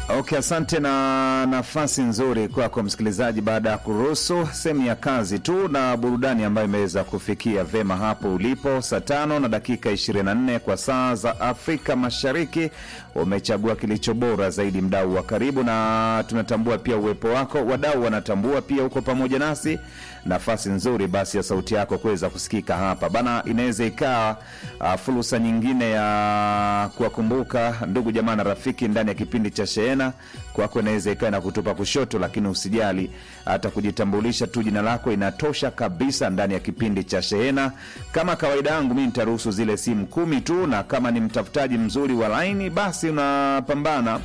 Okay, asante na nafasi nzuri kwako msikilizaji, baada ya kuruhusu sehemu ya kazi tu na burudani ambayo imeweza kufikia vema hapo ulipo. Saa tano na dakika 24 kwa saa za Afrika Mashariki, umechagua kilicho bora zaidi, mdau wa karibu, na tunatambua pia uwepo wako. Wadau wanatambua pia uko pamoja nasi, nafasi nzuri basi ya sauti yako kuweza kusikika hapa bana. Inaweza ikawa uh, fursa nyingine ya kuwakumbuka ndugu jamaa na rafiki ndani ya kipindi cha Sheena kwako inaweza ikawa na kutupa kushoto, lakini usijali, hata kujitambulisha tu jina lako inatosha kabisa ndani ya kipindi cha Shehena. Kama kawaida yangu, mi nitaruhusu zile simu kumi tu, na kama ni mtafutaji mzuri wa laini, basi unapambana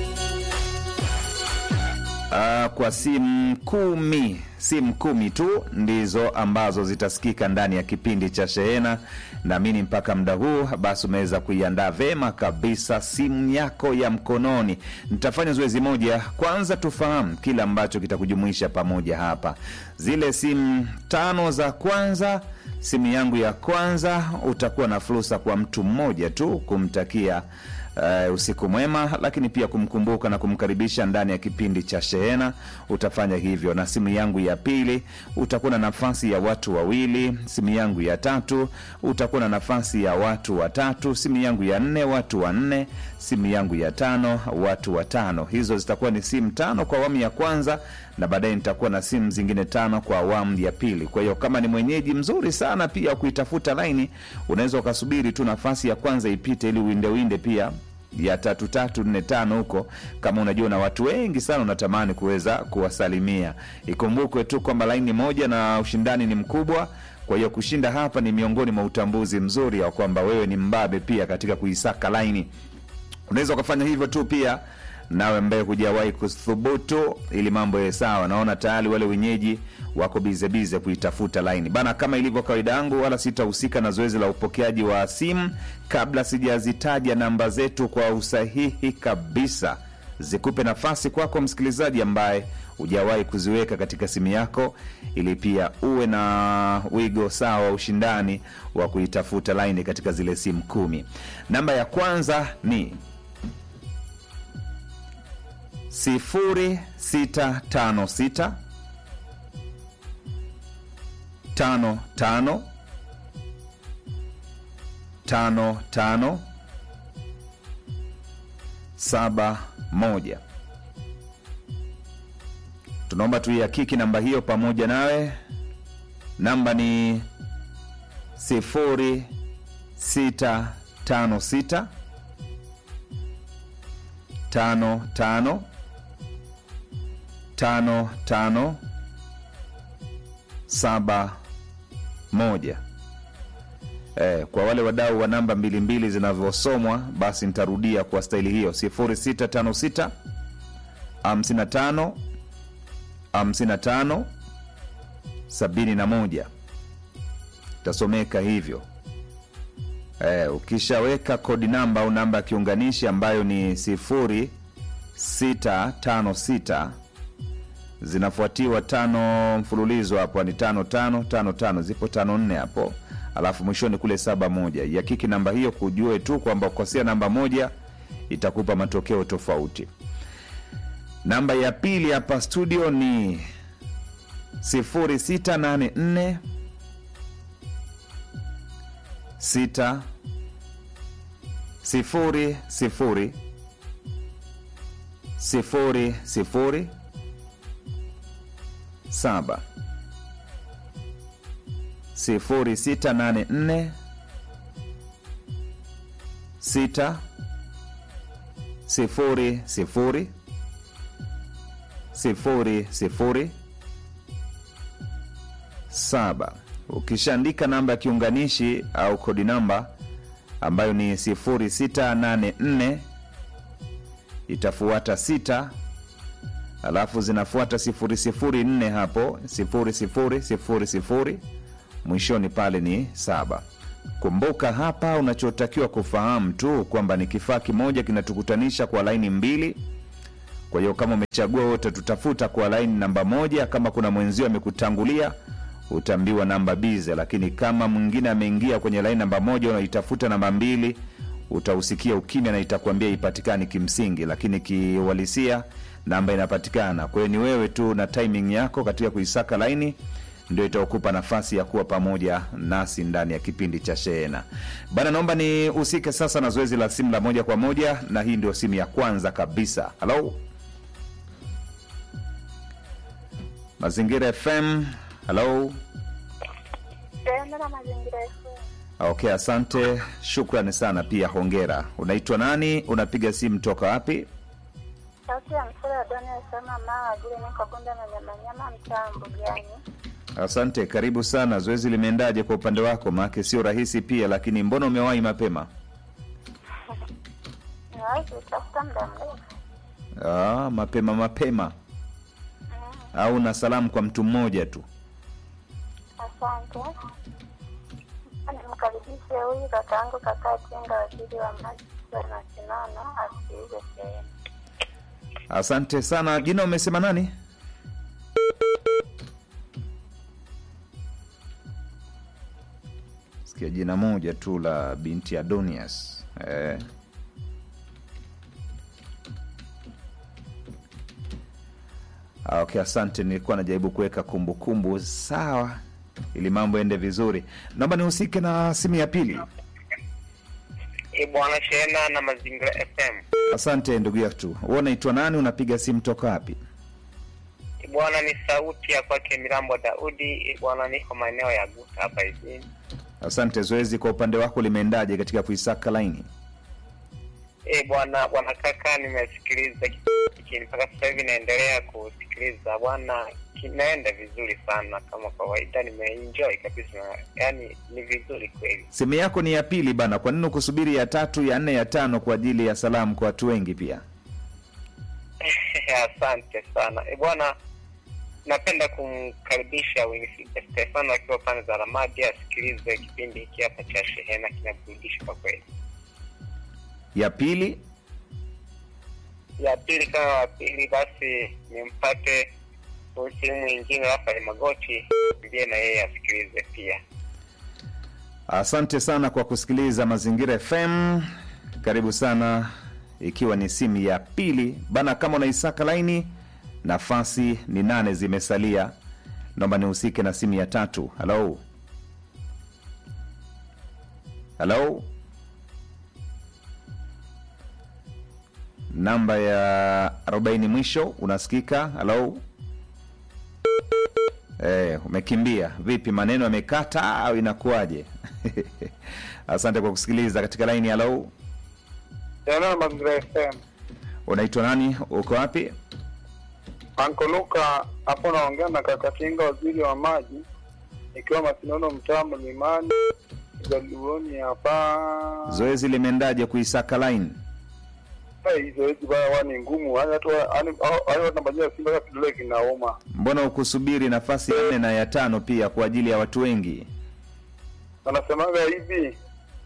Uh, kwa simu kumi simu kumi tu ndizo ambazo zitasikika ndani ya kipindi cha Shehena. Naamini mpaka muda huu basi umeweza kuiandaa vema kabisa simu yako ya mkononi. Nitafanya zoezi moja kwanza, tufahamu kile ambacho kitakujumuisha pamoja hapa. Zile simu tano za kwanza, simu yangu ya kwanza, utakuwa na fursa kwa mtu mmoja tu kumtakia Uh, usiku mwema, lakini pia kumkumbuka na kumkaribisha ndani ya kipindi cha Shehena. Utafanya hivyo, na simu yangu ya pili utakuwa na nafasi ya watu wawili. Simu yangu ya tatu utakuwa na nafasi ya watu watatu. Simu yangu ya nne watu wanne. Simu yangu ya tano watu watano. Hizo zitakuwa ni simu tano kwa awamu ya kwanza, na baadaye nitakuwa na simu zingine tano kwa awamu ya pili. Kwa hiyo kama ni mwenyeji mzuri sana pia kuitafuta laini, unaweza ukasubiri tu nafasi ya kwanza ipite, ili uinde uinde pia ya tatu tatu nne tano huko, kama unajua na watu wengi sana unatamani kuweza kuwasalimia. Ikumbukwe tu kwamba laini moja na ushindani ni mkubwa. Kwa hiyo kushinda hapa ni miongoni mwa utambuzi mzuri wa kwamba wewe ni mbabe pia katika kuisaka laini. Unaweza ukafanya hivyo tu pia nawe ambaye hujawahi kuthubutu, ili mambo yawe sawa. Naona tayari wale wenyeji wako bizebize kuitafuta laini bana. Kama ilivyo kawaida yangu, wala sitahusika na zoezi la upokeaji wa simu kabla sijazitaja namba zetu kwa usahihi kabisa, zikupe nafasi kwako kwa msikilizaji ambaye hujawahi kuziweka katika simu yako, ili pia uwe na wigo sawa wa ushindani wa kuitafuta laini katika zile simu kumi. Namba ya kwanza ni sifuri sita tano sita tano tano tano tano saba moja. Tunaomba tuihakiki namba hiyo pamoja nawe. Namba ni sifuri sita tano sita tano tano tano tano saba moja. Eh, kwa wale wadau wa namba mbili mbili zinavyosomwa basi nitarudia kwa staili hiyo 0656 55 55 71 itasomeka hivyo. Eh, ukishaweka kodi namba au namba ya kiunganishi ambayo ni 0656 zinafuatiwa tano mfululizo hapo ni tano tano tano tano, zipo tano nne hapo, alafu mwishoni kule saba moja. Yakiki namba hiyo kujue tu kwamba ukosea namba moja itakupa matokeo tofauti. Namba ya pili hapa studio ni 0684 6 sifuri sifuri sifuri sifuri saba sifuri sita nane nne sita sifuri sifuri sifuri sifuri saba. Ukishaandika namba ya kiunganishi au kodi namba ambayo ni 0684 itafuata sita alafu zinafuata sifuri sifuri nne hapo sifuri sifuri sifuri sifuri mwishoni pale ni saba. Kumbuka hapa unachotakiwa kufahamu tu kwamba ni kifaa kimoja kinatukutanisha kwa laini mbili. Kwa hiyo kama umechagua wote, tutafuta kwa laini namba moja. Kama kuna mwenzio amekutangulia utaambiwa namba bize, lakini kama mwingine ameingia kwenye laini namba moja unaitafuta namba mbili utausikia ukimya na itakwambia ipatikani kimsingi, lakini kiuhalisia namba inapatikana. Kwa hiyo ni wewe tu na timing yako katika kuisaka laini ndio itakupa nafasi ya kuwa pamoja nasi ndani ya kipindi cha Shehena bana. Naomba nihusike sasa na zoezi la simu la moja kwa moja, na hii ndio simu ya kwanza kabisa. Halo, Mazingira FM. Halo, Tenda na mazingira yetu. okay, asante, shukrani sana, pia hongera. Unaitwa nani? Unapiga simu toka wapi? Sauti ya msura wa Doni asema maa vile niko bunda na nyama nyama mtaa Mbugani. Asante, karibu sana. Zoezi limeendaje kwa upande wako? Maake sio rahisi pia, lakini mbona umewahi mapema? Niwahi kutafuta muda mrefu. Ah, mapema mapema, au na salamu kwa mtu mmoja tu? Asante. Nimkaribishe huyu kakaangu kakaa Tinga, waziri wa maji na sinono, asikilize sehemu. Asante sana. Jina umesema nani? Sikia jina moja tu la binti Adonias eh. Ah, Okay, asante. Nilikuwa najaribu kuweka kumbukumbu sawa ili mambo ende vizuri. Naomba nihusike na simu ya pili. E bwana Shena na Mazingira FM. Asante ndugu yetu. Wewe unaitwa nani? Unapiga simu toka wapi? E bwana, ni sauti ya kwake Mirambo Daudi. E bwana, niko maeneo ya Guta hapa hivi. Asante. Zoezi kwa upande wako limeendaje katika kuisaka laini? E bwana, bwana kaka, nimesikiliza kipindi hiki mpaka sasa hivi naendelea kusikiliza bwana, kinaenda vizuri sana kama kawaida, nimeenjoy kabisa, yaani ni vizuri kweli. Simu yako ni ya pili bana, kwa nini ukusubiri ya tatu, ya nne, ya tano kwa ajili ya salamu kwa watu wengi pia? Asante sana e bwana, napenda kumkaribisha Winifrida Stefano akiwa pande za Ramadi asikilize kipindi hiki hapa cha Shehena, kinaburudisha kwa kweli. Ya pili ya pili kama wa pili basi nimpate huyu sehemu nyingine Rafael Magoti ndiye na yeye asikilize pia. Asante sana kwa kusikiliza Mazingira FM. Karibu sana, ikiwa ni simu ya pili bana. Kama unaisaka laini, nafasi ni nane zimesalia. Naomba nihusike na simu ya tatu. Halo, halo, namba ya 40 mwisho, unasikika? Halo. Eh, umekimbia vipi? Maneno yamekata au inakuwaje? Asante kwa kusikiliza katika laini. Halo, Jana na Mazingira FM. unaitwa nani? Uko wapi? Anko Luka hapo naongea na kaka Tinga, waziri wa maji, ikiwa Masinono, mtaa Mlimani, Jaluoni hapa. Zoezi limeendaje kuisaka line? Eh, Hii zoezi baya huwa ni ngumu, yaani watu wa- yaani hao- yaani watu wanabanyia Simba kama kidole kinauma. Mbona ukusubiri nafasi ya nne na ya tano pia kwa ajili ya watu wengi? Wanasemaga hivi,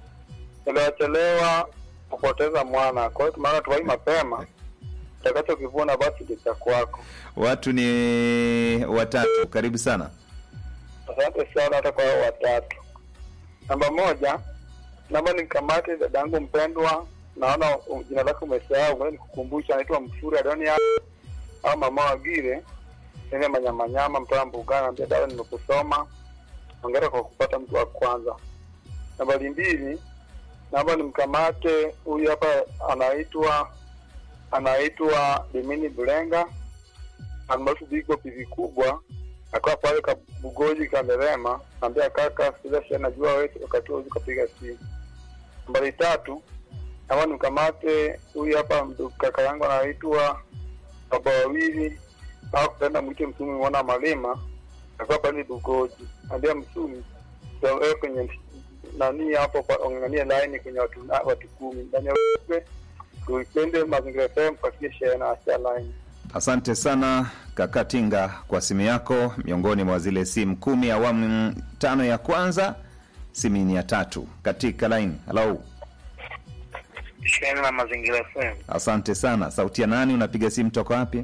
chelewa kupoteza mwana. Kwa hiyo tumeona tuwai mapema, utakachokivuna basi ni cha kwako. Watu ni watatu. Karibu sana. Asante sana hata kwa hao watatu. Namba moja, naomba nikamate dadangu mpendwa, naona uh, jina lake umesahau, ngoja nikukumbusha, anaitwa Mfuri Adonia au mama Wagire nene manyamanyama mtoa mbugana, ambia dawa, nimekusoma, ongera kwa kupata mtu wa kwanza. Nambari mbili, naomba nimkamate huyu hapa, anaitwa anaitwa Dimini Bulenga almaarufu Bigo pivi kubwa akawa pale kabugoji kamerema ambia kaka sila shia najua wewe wakati huo ukapiga simu nambari tatu ama nikamate huyu hapa mdu- kaka yangu anaitwa baba wawili au kupenda mwite msumi mwana malima akawa pale bugoji ambia msumi wewe kwenye nani hapo kwa- ongangania laini kwenye watu na- watu kumi ndani ya ujumbe, tuipende mazingira FM pakie share na asia laini Asante sana kaka Tinga kwa simu yako, miongoni mwa zile simu kumi awamu tano ya kwanza. Simu ni ya tatu katika line. Halo, Shehena na Mazingira FM. asante sana. Sauti ya nani? Unapiga simu toka wapi?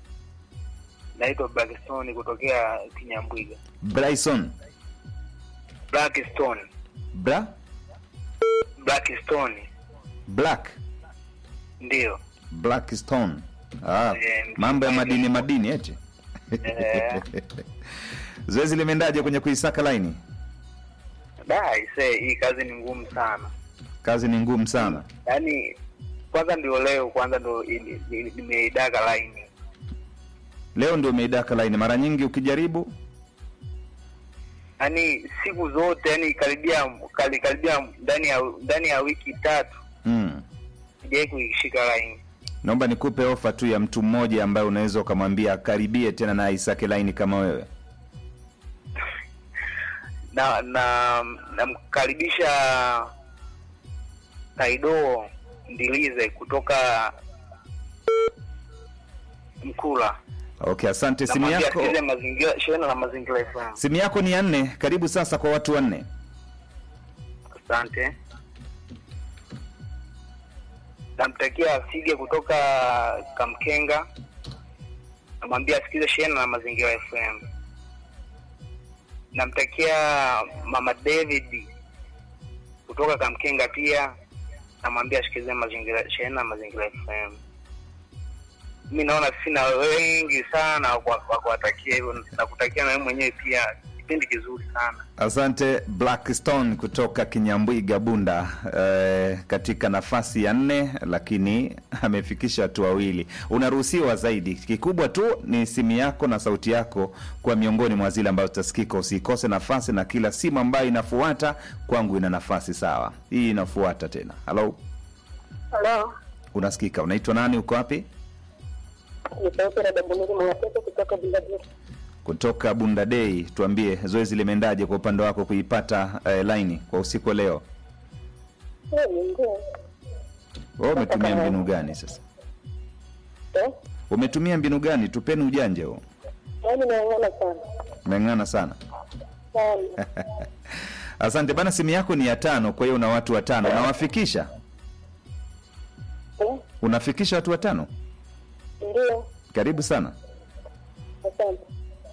Naitwa Blackstone kutokea Kinyambwiga. Bryson Blackstone. Bra Blackstone. black Ndio. black stone ah, Eh, mambo ya madini madini eti Eh. zoezi limeendaje kwenye kuisaka laini Da, ise hii kazi ni ngumu sana. kazi ni ngumu sana Yaani kwanza ndio leo kwanza ndio ili- ili- nimeidaga line. leo ndio umeidaka laini mara nyingi ukijaribu Yaani siku zote yani karibia kali karibia ndani ya ndani ya wiki tatu mm. sijai kuishika line. naomba nikupe ofa tu ya mtu mmoja ambaye unaweza ukamwambia akaribie tena na aisake laini kama wewe Na na namkaribisha Taido Ndilize kutoka Mkula. okay asante simu Namwambia yako asikize mazingira shena na mazingira FM. simu yako ni ya nne karibu sasa kwa watu wanne Asante. Namtakia Sige kutoka Kamkenga, namwambia asikize Shena na Mazingira FM. Namtakia Mama David kutoka Kamkenga pia, namwambia asikize Mazingira Shena na Mazingira FM. Mi naona sina wengi sana kwa kwa kuwatakia hivyo, nakutakia na wewe mwenyewe pia kipindi kizuri sana. asante blackstone kutoka kinyambwiga bunda eh, katika nafasi ya nne lakini amefikisha watu wawili unaruhusiwa zaidi kikubwa tu ni simu yako na sauti yako kuwa miongoni mwa zile ambazo zitasikika usikose nafasi na kila simu ambayo inafuata kwangu ina nafasi sawa hii inafuata tena halo Halo, unasikika unaitwa nani uko wapi ni sauti ya Dabunuri Mwatete kutoka Bundabiri. kutoka bunda dei tuambie zoezi limeendaje kwa upande wako kuipata eh, laini kwa usiku wa leo Ndio. wewe umetumia mbinu gani sasa Eh? umetumia mbinu gani tupeni ujanja huo Yaani naangana sana. umeng'ana sana Sana. asante bana simu yako ni ya tano kwa hiyo una watu watano unawafikisha Eh? unafikisha watu watano Ndio. karibu sana Asante.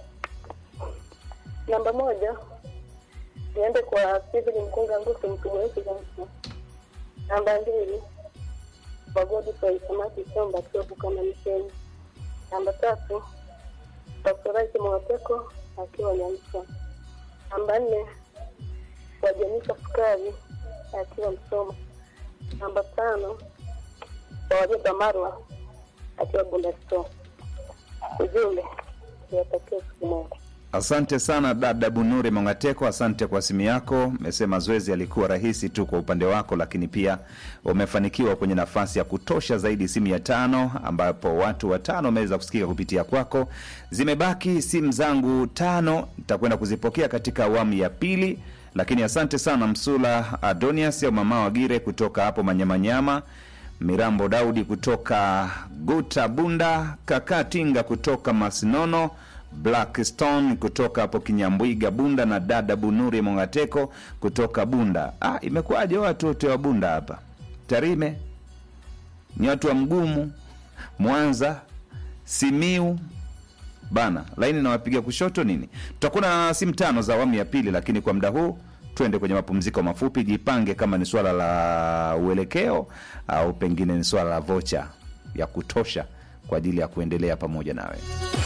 Namba moja niende kwa Steven Mkunga Ngusu mkubwa wetu Zanzibar. Namba mbili kwa Godfrey Samaki Somba Kiobu kama misheni. Namba tatu kwa Furahi Mwateko akiwa Nyamsa. Namba nne kwa Jenisa Sukari akiwa Msoma. Namba tano kwa Wajeba Marwa akiwa Bunda Store. Ujumbe niwatakie siku moja. asante sana dada bunuri mongateko asante kwa simu yako mesema zoezi alikuwa rahisi tu kwa upande wako lakini pia umefanikiwa kwenye nafasi ya kutosha zaidi simu ya tano ambapo watu watano wameweza kusikika kupitia kwako zimebaki simu zangu tano nitakwenda kuzipokea katika awamu ya pili lakini asante sana msula adonias au mama wagire kutoka hapo manyamanyama mirambo daudi kutoka guta bunda kaka tinga kutoka masinono blackstone kutoka hapo kinyambwiga bunda na dada bunuri mongateko kutoka bunda ah, imekuwaje watu wote wa bunda hapa tarime ni watu wa mgumu mwanza simiu bana laini nawapiga kushoto nini tutakuwa na simu tano za awamu ya pili lakini kwa muda huu twende kwenye mapumziko mafupi jipange kama ni swala la uelekeo au pengine ni swala la vocha ya kutosha kwa ajili ya kuendelea pamoja nawe